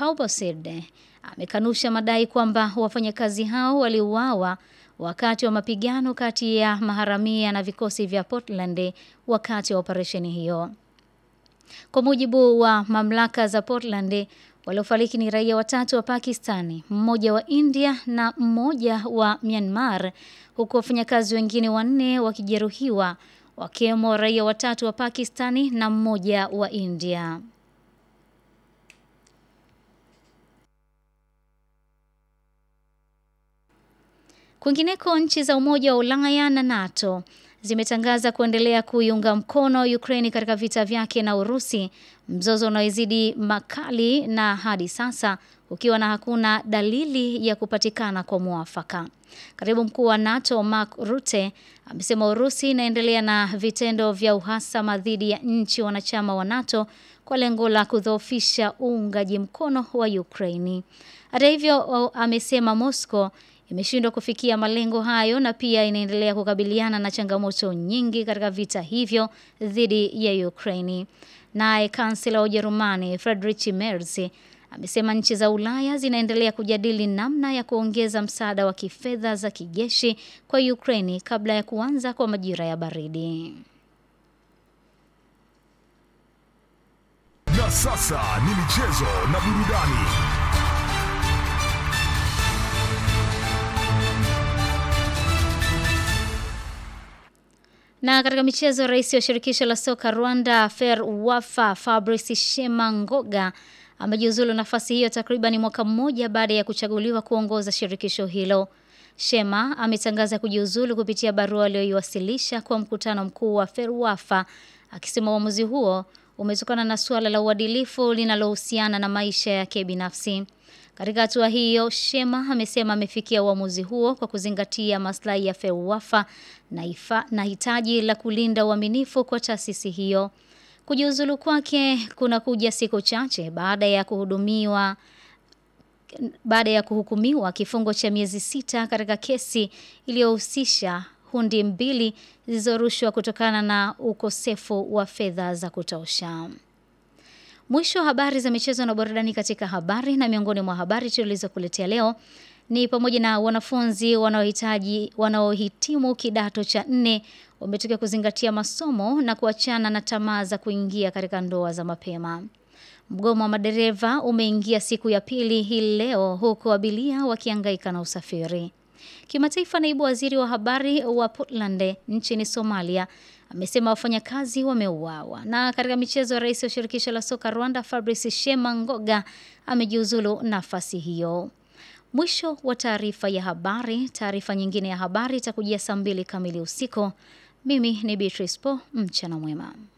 Kaubosid amekanusha madai kwamba wafanyakazi hao waliuawa wakati wa mapigano kati ya maharamia na vikosi vya Portland wakati wa operesheni hiyo. Kwa mujibu wa mamlaka za Portland, waliofariki ni raia watatu wa Pakistani, mmoja wa India na mmoja wa Myanmar, huku wafanyakazi wengine wanne wakijeruhiwa, wakiwemo raia watatu wa Pakistani na mmoja wa India. Kwingineko, nchi za Umoja wa Ulaya na NATO zimetangaza kuendelea kuiunga mkono Ukraini katika vita vyake na Urusi, mzozo unaozidi makali na hadi sasa ukiwa na hakuna dalili ya kupatikana kwa mwafaka. Katibu mkuu wa NATO Mark Rutte amesema Urusi inaendelea na vitendo vya uhasama dhidi ya nchi wanachama wa NATO kwa lengo la kudhoofisha uungaji mkono wa Ukraini. Hata hivyo, amesema Moscow imeshindwa kufikia malengo hayo na pia inaendelea kukabiliana na changamoto nyingi katika vita hivyo dhidi ya Ukraini. Naye kansela wa Ujerumani Friedrich Merz amesema nchi za Ulaya zinaendelea kujadili namna ya kuongeza msaada wa kifedha za kijeshi kwa Ukraini kabla ya kuanza kwa majira ya baridi. Na sasa ni michezo na burudani. Na katika michezo, rais wa shirikisho la soka Rwanda FERWAFA Fabrice Shemangoga amejiuzulu nafasi hiyo takriban mwaka mmoja baada ya kuchaguliwa kuongoza shirikisho hilo. Shema ametangaza kujiuzulu kupitia barua aliyoiwasilisha kwa mkutano mkuu wa FERWAFA akisema uamuzi huo umetokana na suala la uadilifu linalohusiana na maisha yake binafsi. Katika hatua hiyo, Shema amesema amefikia uamuzi huo kwa kuzingatia maslahi ya FEWAFA na, ifa, na hitaji la kulinda uaminifu kwa taasisi hiyo. Kujiuzulu kwake kuna kuja siku chache baada ya kuhudumiwa baada ya kuhukumiwa kifungo cha miezi sita katika kesi iliyohusisha hundi mbili zilizorushwa kutokana na ukosefu wa fedha za kutosha. Mwisho wa habari za michezo na burudani katika habari na miongoni mwa habari tulizokuletea leo ni pamoja na wanafunzi wanaohitaji wanaohitimu kidato cha nne wametoka kuzingatia masomo na kuachana na tamaa za kuingia katika ndoa za mapema. Mgomo wa madereva umeingia siku ya pili hii leo huku abiria wakihangaika na usafiri. Kimataifa, naibu waziri wa habari wa Portland nchini Somalia amesema wafanyakazi wameuawa. Na katika michezo, rais wa shirikisho la soka Rwanda Fabrice Shemangoga amejiuzulu nafasi hiyo. Mwisho wa taarifa ya habari. Taarifa nyingine ya habari itakujia saa mbili kamili usiku. Mimi ni Beatrice Po, mchana mwema.